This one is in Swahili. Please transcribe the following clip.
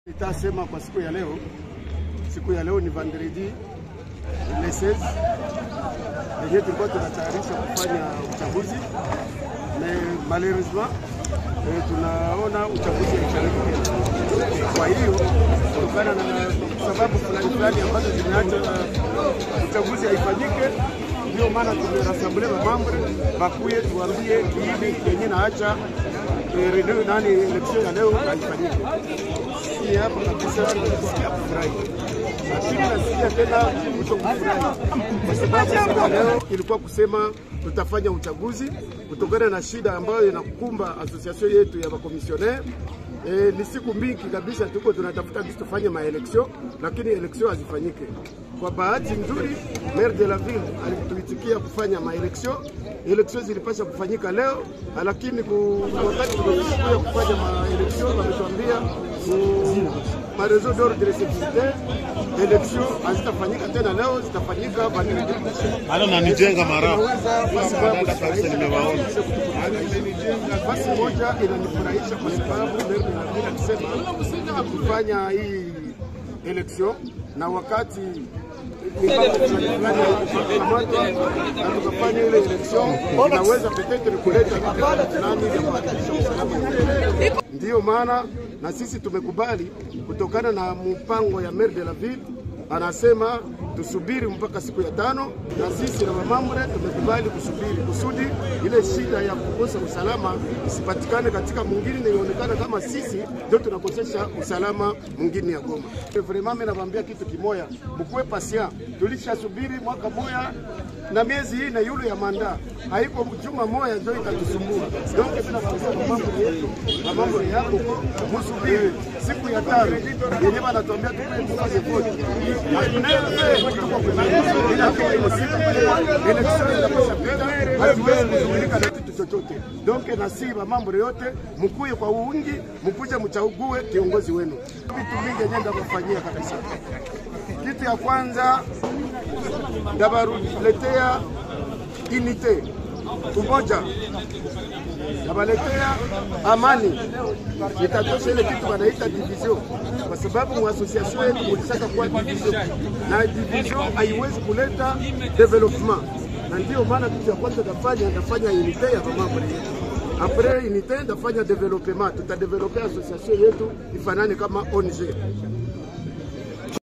Nitasema kwa siku ya leo, siku ya leo ni vendredi le 16 yenye tulikuwa tunatayarisha kufanya uchaguzi na malheureusement eh, tunaona uchaguzi haifanyiki tena. Kwa hiyo kutokana na sababu fulani fulani ambazo zimeacha uchaguzi haifanyike, ndio maana tumerassemble mamambre bakuye tuambie kiini yenye naacha eh, renew nani election ya leo haifanyike si hapa kabisa nasikia kufurahi, lakini nasikia tena kuto kufurahi kwa sababu siku ya leo ilikuwa kusema tutafanya uchaguzi kutokana na shida ambayo inakumba association yetu ya makomisioner. E, ni siku mingi kabisa tuko tunatafuta kisi tufanye maeleksio, lakini eleksio hazifanyike. Kwa bahati nzuri, maire de la ville alituitikia kufanya maeleksio. Eleksio zilipasha kufanyika leo, lakini ku- wakati tumekuja kufanya maeleksio wametuambia ku- mareseau d'ordre de sécurité eleksio hazitafanyika tena leo, zitafanyika vendredi. Halo nanijenga mara Tunaweza kwa sababu kabisa nimewaona. basi moja inanifurahisha kwa sababu leo ninapenda kusema kufanya hii election na wakati mipango fulani fulani haikukamatwa na tukafanya ile election, inaweza petetre kuleta vitu fulani vya kuhakikisha usalama. Ndiyo maana na sisi tumekubali kutokana na mpango ya maire de la ville anasema tusubiri mpaka siku ya tano, na sisi na mamambre tumekubali kusubiri kusudi ile shida ya kukosa usalama isipatikane katika mwingine, na ionekana kama sisi ndio tunakosesha usalama mwingine ya Goma. Vraiment mimi nawaambia kitu kimoya, mkuwe patient, tulishasubiri mwaka moya na miezi hii na yule ya manda haiko juma moya ndio itatusumbua. Donc tunawaambia mambo yetu na mambo yako, msubiri siku ya tano yenye wanatuambia tuende tufanye vote hatuwezi kushughulika na kitu chochote. Donc nasiba mambo yote, mkuye kwa wingi, mkuje mchague kiongozi wenu. Vitu vingi yenye ndakufanyia kabisa. Kitu ya kwanza ndabaruletea unite, umoja, nabaletea amani, itatosha ile kitu wanaita division, kwa sababu mu association yetu mulishaka kuwa division, na division haiwezi kuleta development, na ndio maana kitu ya kwanza ndafanya ndafanya unite ya mamambre yetu apres unite ndafanya development, tutadevelope association yetu ifanane kama ONG